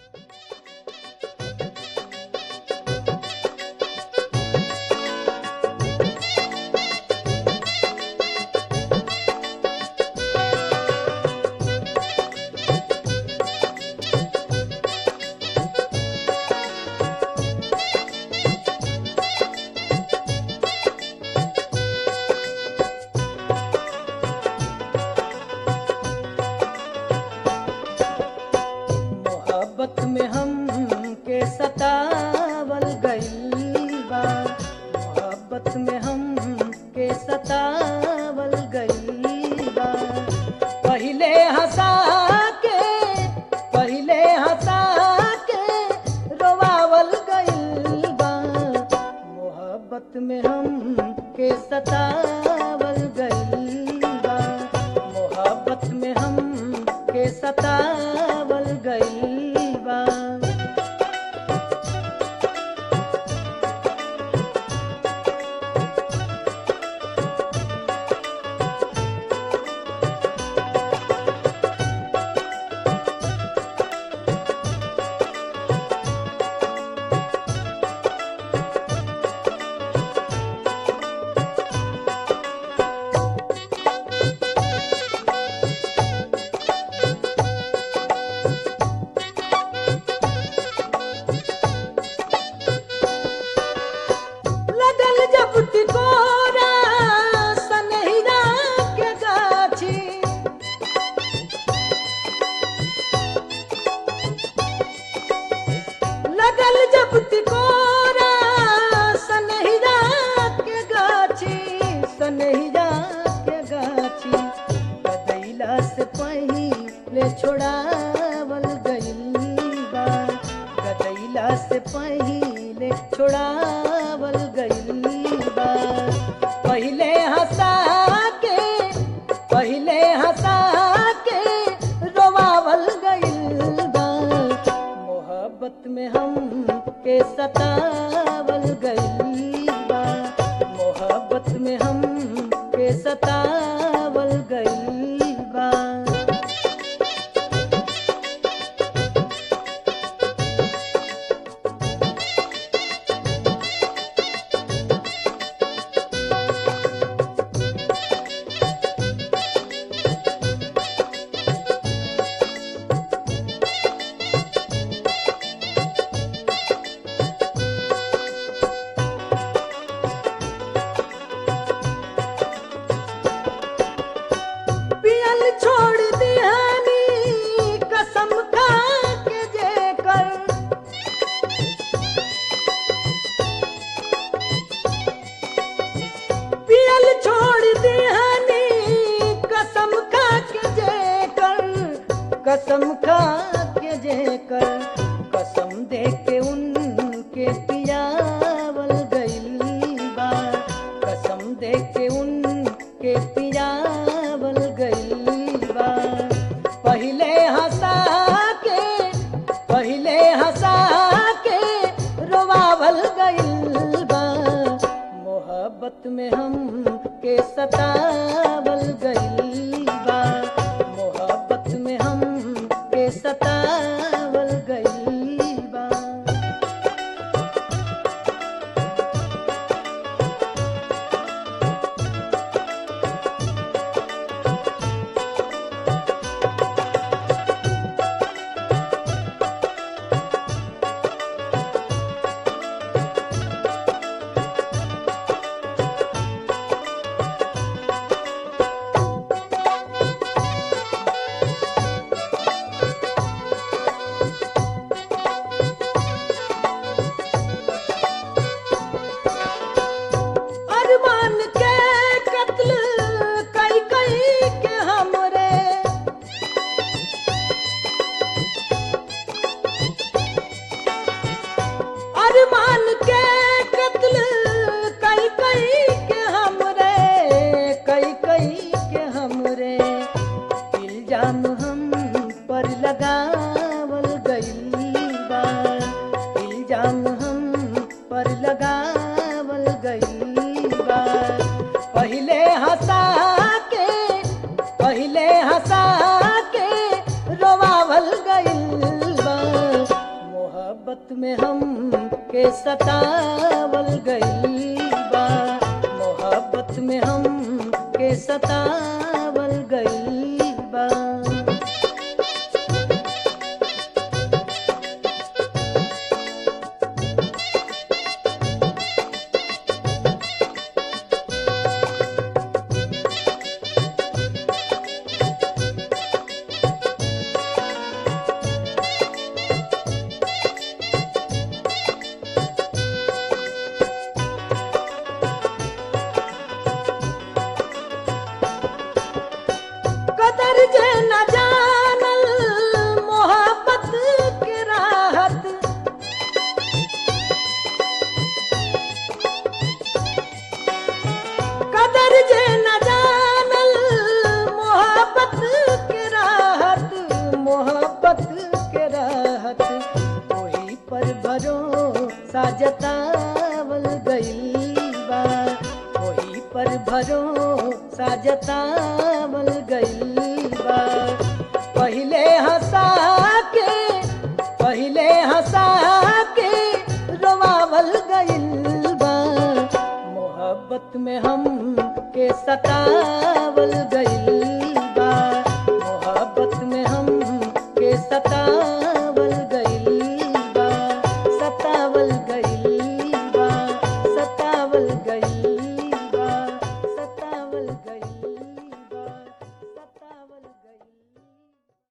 मोहब्बत में हम के सतावल गइल बा मोहब्बत में हम के सतावल गइल बा पहिले हंसा के पहिले हंसा के रोवावल गइल बा मोहब्बत में हम के सतावल गइल बा मोहब्बत में हम के सतावल गइल बा लगल जब तिकोरा सनहिरा के गाछी लगल जब तिकोरा सनहिरा के गाछी सनहिरा के गाछी गदैला से पहिले छोड़ावल गइल बा गदैला से पहिले छोड़ावल गइल बा पहिले हंसा के पहिले हंसा के रोवावल गइल बा मोहब्बत में हम के सतावल गइल बा मोहब्बत में हम के सतावल गइल बा पियल छोड़ दिहानी कसम खा के जेकर पियल छोड़ दिहानी कसम खा के जेकर कसम खा के जेकर कसम दे के उनके पियावल गइल बा कसम दे के उनके पियावल गइल बा पहिले हंसा के पहिले हंसा के रोवावल गइल बा मोहब्बत में हम के सतावल गइल बा मोहब्बत में हम के सतावल गइल बा अरमान के कत्ल कई कई के हमरे अरमान के कत्ल कई कई के हमरे कई कई के हमरे इल्जाम हम पर लगावल गइल बा इल्जाम हम पर लगावल गइल बा पहिले हंसा के पहिले हंसा के रोवावल गइल बा मोहब्बत में हम के सतावल गइल बा मोहब्बत में हम के सतावल गइल बा कदर जे न जानल मोहब्बत के राहत कदर जे न जानल मोहब्बत के राहत मोहब्बत के राहत वही पर भरोसा जतावल गइल बा वही पर भरोसा जतावल गइल बा पहिले हंसा के पहिले हंसा के रोवावल गइल बा मोहब्बत में हम के सतावल गइल